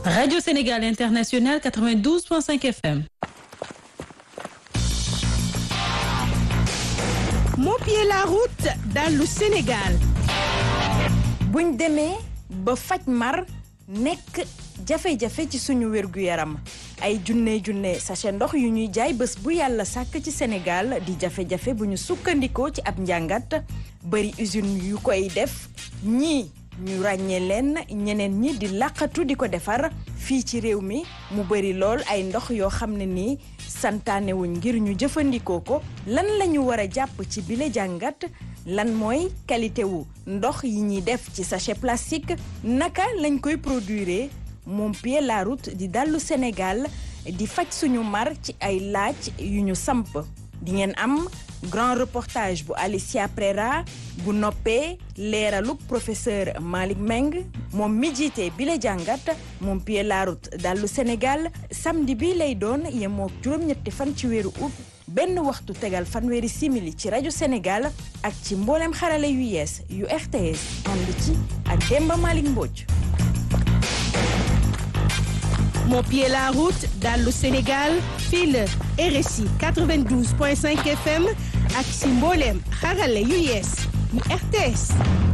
Radio Sénégal International 92.5 FM. moo pied la route dallu Sénégal. buñ demee ba faj mar nekk jafe-jafe ci suñu wérgu yaram ay junne junne sachet ndox yu ñuy jaay bés bu yàlla sàkk ci Sénégal di jafe-jafe bu ñu sukkandikoo ci ab njàngat bari usine yu koy def ñii ñu ràññee leen ñeneen ñi di làqatu di ko defar fii ci réew mi mu bari lool ay ndox yoo xam ne nii santaanewuñ ngir ñu jëfandikoo ko lan la ñu war a jàpp ci bile jàngat lan mooy qualité wu ndox yi ñuy def ci sachet plastique naka lañ koy produire moom pied la route di dallu Sénégal di faj suñu mar ci ay laaj yu ñu samp di ngeen am grand reportage bu Alicia Prera bu noppee leeraluk professeur Malick Meng moom mi jiite bi la jàngat moom pied la route dallu Sénégal samedi bi lay doon yemoo juróom-ñetti fan ci weeru août benn waxtu tegal fanweeri simili ci rajo Sénégal ak ci mboolem xarale yu yees yu RTS ànd ci ak Demba Malick Mbodj. moo pied la route dallu Sénégal fii la RSI 92.5 FM ak si mbooleem xarale yu yees yu RTS.